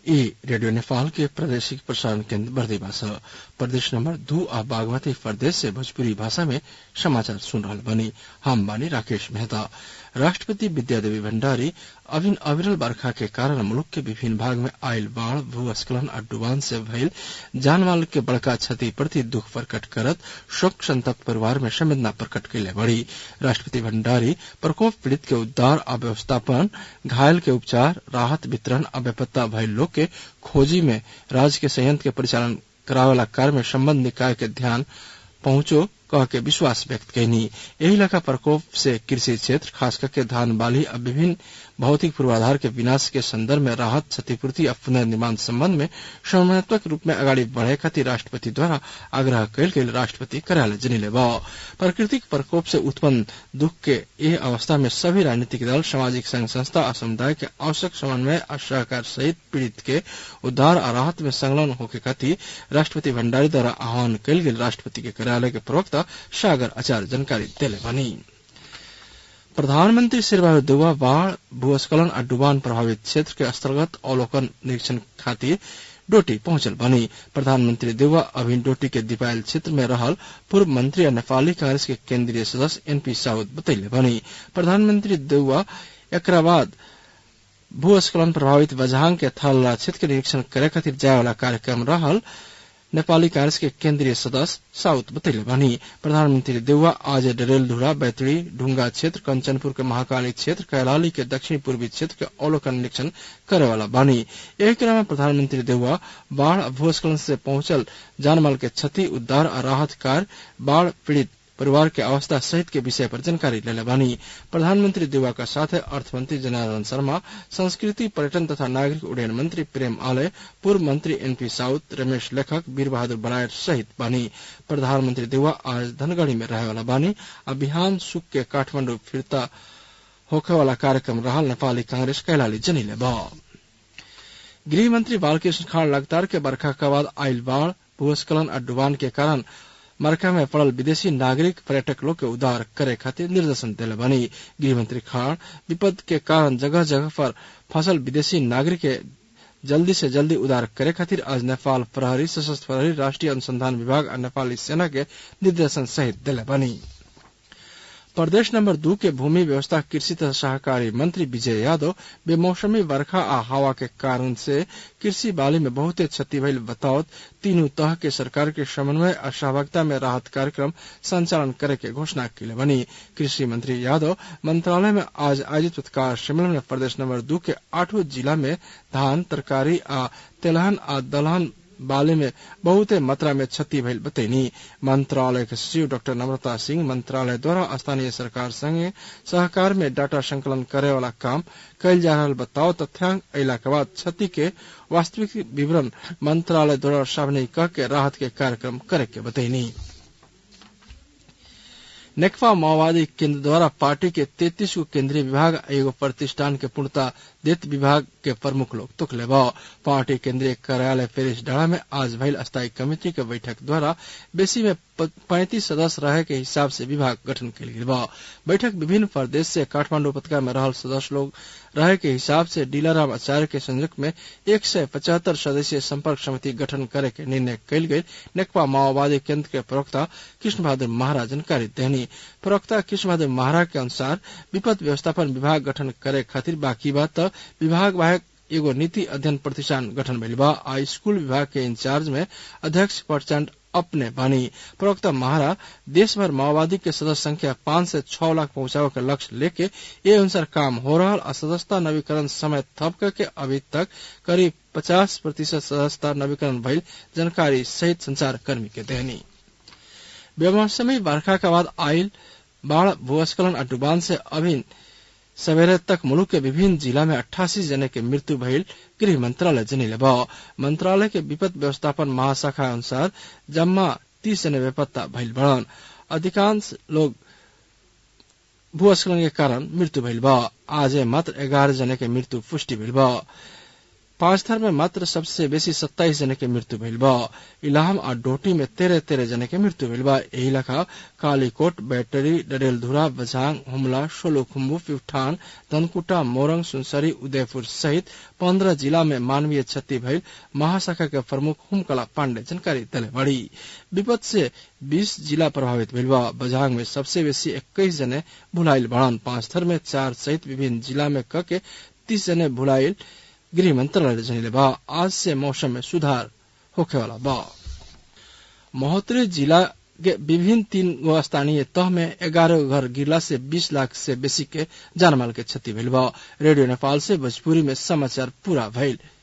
ई रेडियो नेपाल के प्रादेशिक प्रसारण केन्द्र बर्दिवा छ प्रदेश नंबर दू आ बागमती प्रदेश से भोजपुरी भाषा में समाचार सुन रहल बनी हम बानी राकेश मेहता राष्ट्रपति विद्यादेवी भण्डारी अभिन अविरल बरखा के कारण मुलुक के विभिन्न भाग में आयल बाढ़ भूस्खलन आ डुबान से भइल जानमाल के बड़का क्षति प्रति दुख प्रकट करत शोक संतप्त परिवार में संवेदना प्रकट कैले बड़ी राष्ट्रपति भण्डारी प्रकोप पीड़ित के उद्धार आ व्यवस्थापन घायल के उपचार राहत वितरण आ बेपत्ता भइल लोग के खोजी में राज्य के संयंत्र के परिचालन करावेला कार्य में संबंध निकाय के ध्यान पहुंचो कह के विश्वास व्यक्त कैनी यही लेखा प्रकोप से कृषि क्षेत्र खास करके धान बाली और विभिन्न भौतिक पूर्वाधार के विनाश के संदर्भ में राहत क्षतिपूर्ति और पुनर्निर्माण संबंध में समन्वयत्मक रूप में अगाडि बढ़े खातिर राष्ट्रपति द्वारा आग्रह कैल गेल राष्ट्रपति कार्यालय जनिले प्राकृतिक प्रकोप से उत्पन्न दुख के यह अवस्था में सभी राजनीतिक दल सामाजिक संघ संस्था और समुदाय के आवश्यक समन्वय और सहकार सहित पीड़ित के उद्धार और राहत में संलग्न होके खातिर राष्ट्रपति भण्डारी द्वारा आह्वान कैल गेल राष्ट्रपति के कार्यालय के प्रवक्ता सागर आचार्य जानकारी दिले बनी प्रधानमंत्री शेरबहादुर देउवा बाढ़ भूस्खलन और डुबान प्रभावित क्षेत्र के अंतर्गत अवलोकन निरीक्षण खातिर डोटी पहुंचल बनी प्रधानमंत्री देउवा अभिन डोटी के दिपायल क्षेत्र में रहल पूर्व मंत्री और नेपाली कांग्रेस के केंद्रीय सदस्य एनपी साउद बतैले बनी प्रधानमंत्री देउवा एकरा बाद भूस्खलन प्रभावित बझांग के थल्ला क्षेत्र के निरीक्षण करे खातिर जाय वाला कार्यक्रम रहल नेपाली कांग्रेस के केंद्रीय सदस्य साउथ बतैले भनी प्रधानमंत्री देउवा आज डरेलधुरा बैतडी ढुंगा क्षेत्र कंचनपुर के महाकाली क्षेत्र कैलाली के दक्षिण पूर्वी क्षेत्र के अवलोकन निरीक्षण करे वाला बानी यही क्रम में प्रधानमंत्री देउवा बाढ़ भूस्खलन से पहुंचल जानमाल के क्षति उद्धार और राहत कार्य बाढ़ पीड़ित परिवार के अवस्था सहित के विषय पर जानकारी लेले बानी प्रधानमंत्री देवा का साथ अर्थमंत्री जनार्दन शर्मा संस्कृति पर्यटन तथा नागरिक उड्डयन मंत्री प्रेम आलय पूर्व मंत्री एनपी साउद रमेश लेखक वीर बहादुर बनायत सहित बानी प्रधानमंत्री देवा आज धनगढ़ी में रहे वाला बानी और बिहान सुख के काठमांडू फिरता होखे वाला कार्यक्रम रहल नेपाली कांग्रेस कैलाली जनिले बा गृह मंत्री बालकृष्ण खाड़ लगातार के बरखा के बाद आयल बाढ़ भूस्खलन और डुबान के कारण मरका में पड़ल विदेशी नागरिक पर्यटक लोग के उद्धार करे खातिर निर्देशन दिले बनी गृहमंत्री खान विपद के कारण जगह जगह पर फसल विदेशी नागरिक के जल्दी से जल्दी उद्धार करे खातिर आज नेपाल प्रहरी सशस्त्र प्रहरी राष्ट्रीय अनुसंधान विभाग और नेपाली सेना के निर्देशन सहित दिले बनी प्रदेश नंबर दू के भूमि व्यवस्था कृषि तथा सहकारी मंत्री विजय यादव बेमौसमी वर्षा आ हवा के कारण से कृषि बाली में बहुते क्षति भइल बतावत तीनों तह के सरकार के समन्वय और सहभागिता में राहत कार्यक्रम संचालन करे के घोषणा की बनी कृषि मंत्री यादव मंत्रालय में आज आयोजित पत्रकार सम्मेलन में प्रदेश नंबर दू के आठों जिला में धान तरकारी आ तेलहन आ दलहन बाले में बहुते मात्रा में क्षति भइल बतैनी मंत्रालय के सचिव डॉक्टर नम्रता सिंह मंत्रालय द्वारा स्थानीय सरकार संगे सहकार में डाटा संकलन करे वाला काम कैल जा रहा बताओ तथ्यांक अला के बाद क्षति के वास्तविक विवरण मंत्रालय द्वारा सामने कह के राहत के कार्यक्रम करे के बतैनी नेकफा माओवादी केंद्र द्वारा पार्टी के तैतीस गो केंद्रीय विभाग एगो प्रतिष्ठान के पूर्णता देत विभाग के प्रमुख लोग तुकले बा पार्टी केंद्रीय कार्यालय पेरिस डाड़ा में आज भइल स्थायी कमेटी के बैठक द्वारा बेसी में पैंतीस सदस्य रहे के हिसाब से विभाग गठन कल गेल बा बैठक विभिन्न प्रदेश से काठमांडू उपत्यका में रहल सदस्य लोग रहे के हिसाब से डीलाराम आचार्य के संयुक्त में एक सय पचहत्तर सदस्यीय संपर्क समिति गठन करे के निर्णय कल गई नेकपा माओवादी केंद्र के प्रवक्ता कृष्ण बहादुर महाराज जानकारी देनी प्रवक्ता कृष्ण बहादुर महाराज के अनुसार विपद व्यवस्थापन विभाग गठन करे खातिर बाकी बात विभाग बाहेक एगो नीति अध्ययन प्रतिष्ठान गठन भइल बा आ स्कूल विभाग के इंचार्ज में अध्यक्ष प्रचंड अपने बानी प्रवक्ता महारा देश भर माओवादी के सदस्य संख्या पांच से छह लाख पहुंचावे के लक्ष्य लेके ये अनुसार काम हो रहा और सदस्यता नवीकरण समय थप करके अभी तक करीब पचास प्रतिशत सदस्यता नवीकरण भइल जानकारी सहित संचार कर्मी के देनी बेमौसमी बरखा के बाद आयल बाढ़ भूस्खलन और डुबान से अभी सवेरे तक मुल्क के विभिन्न जिला में अट्ठासी जने के मृत्यु भइल गृह मंत्रालय जनिले बा मंत्रालय के विपद व्यवस्थापन महाशाखा अनुसार जम्मा तीस जने बेपत्ता भइल बड़न अधिकांश लोग भूस्खलन के कारण मृत्यु भइल बा आज मात्र एगारह जने के मृत्यु पुष्टि भइल बा पांच थर में मात्र सबसे बेसी सत्ताईस जने के मृत्यु भइल बा इलाहम आ डोटी में तेरह तेरह जने के मृत्यु भइल बा एही लखा कालीकोट बैटरी डरेलधुरा बझांग हुमला सोलुखुम्बु प्युठान धनकुटा मोरंग सुनसरी उदयपुर सहित पंद्रह जिला में मानवीय क्षति भइल महाशाखा के प्रमुख हुमकला पांडे जानकारी दिले बड़ी विपद से बीस जिला प्रभावित भइल बा बझांग में सबसे बेसी इक्कीस जने भुलाइल बड़न पांच थर में चार सहित विभिन्न जिला में क के तीस जने भुलाइल गृह मंत्रालय जनिले बा आज से मौसम में सुधार होखे वाला बा महोत्तरी जिला के विभिन्न तीन गो स्थानीय तह में ग्यारह घर गिरला से बीस लाख से बेसी के जानमाल के क्षति भइल बा रेडियो नेपाल से भोजपुरी में समाचार पूरा भइल